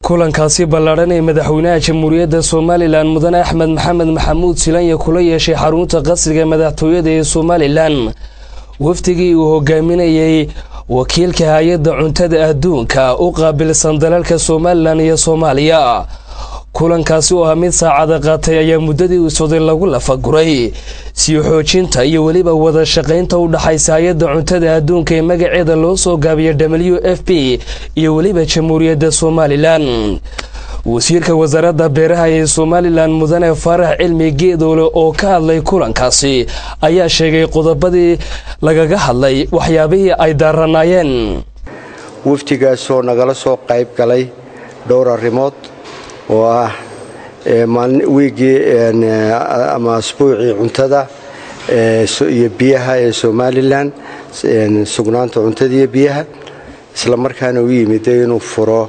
kulankaasi ballaadhan ee madaxweynaha jamhuuriyadda somalilan mudane axmed maxamed maxamuud silanya kula yeeshay xarunta qasriga madaxtooyada ee somalilan wafdigii uu hogaaminayay wakiilka hay-adda cuntada adduunka u qaabilsan dalalka somalilan iyo soomaaliya kulankaasi oo ah mid saacada qaatay ayaa muddadii uu socday lagu lafaguray sii xoojinta iyo weliba wada shaqaynta u dhaxaysa hay-adda cuntada adduunka ee magaceeda loo soo gaabiya w f p iyo weliba jamhuuriyadda somalilan wasiirka wasaaradda beeraha ee somalilan mudane faarax cilmi geedoole oo ka hadlay kulankaasi ayaa sheegay qodobadii lagaga hadlay waxyaabihii ay daaranaayeen wafdigaasoo nagala soo qayb galay dhowr arrimood oo ah wiigii ama asbuucii cuntada iyo biyaha ee somalilan sugnaanta cuntada iyo biyaha isla markaana u yimiday inuu furo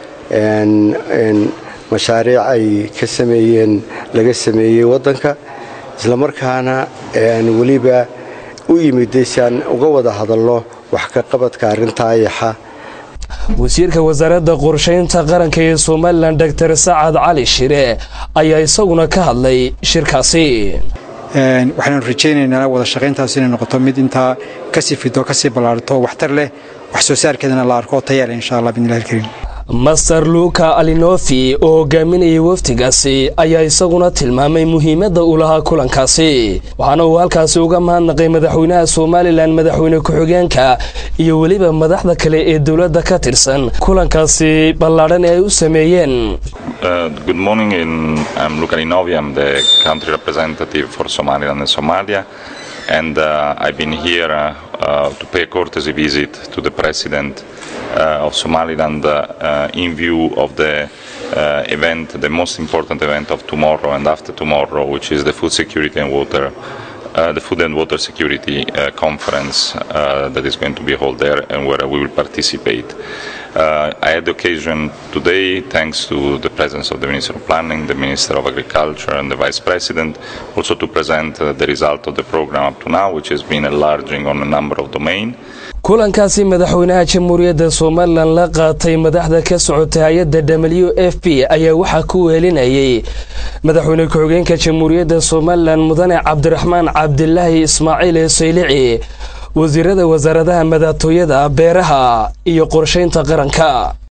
mashaariic ay ka sameeyeen laga sameeyey waddanka isla markaana weliba u yimiday si aan uga wada hadalno wax ka qabadka arrinta ayaxa wasiirka wasaaradda qorshaynta qaranka ee somalilan doctor sacad cali shire ayaa isaguna ka hadlay shirkaasi waxaanu rajaynaynaa wada shaqayntaas inay noqoto mid intaa kasii fido kasii ballaarto waxtar leh wax soo saarkeedana la arko tayaale insha allah bidnillahi alkariim master luka alinofi oo hogaaminayay wafdigaasi ayaa isaguna tilmaamay muhiimadda uu lahaa kulankaasi waxaana uu halkaasi uga mahadnaqay madaxweynaha somalilan madaxweyne ku-xigeenka iyo weliba madaxda kale ee dowladda ka tirsan kulankaasi ballaadhan ee ay u sameeyeen good morning I'm Luca Linovi I'm the country representative for Somaliland and Somalia and uh, I've been here uh, uh, to pay a courtesy visit to the president Uh, of Somaliland uh, in view of the uh, event, the most important event of tomorrow and after tomorrow, which is the food security and water, the food and water security conference that is going to be held there and where we will participate. I had the occasion today, thanks to the presence of the Minister of Planning, the Minister of Agriculture and the Vice President, also to present the result of the program up to now, which has been enlarging on a number of domains. kulankaasi madaxweynaha jamhuuriyadda somalilan la qaatay madaxda ka socota hay-adda w f p ayaa waxaa ku weelinayay madaxweyne ku-xigeenka jamhuuriyadda somalilan mudane cabdiraxmaan cabdilaahi ismaaciil ee saylici wasiirada wasaaradaha madaxtooyada beeraha iyo qorshaynta qaranka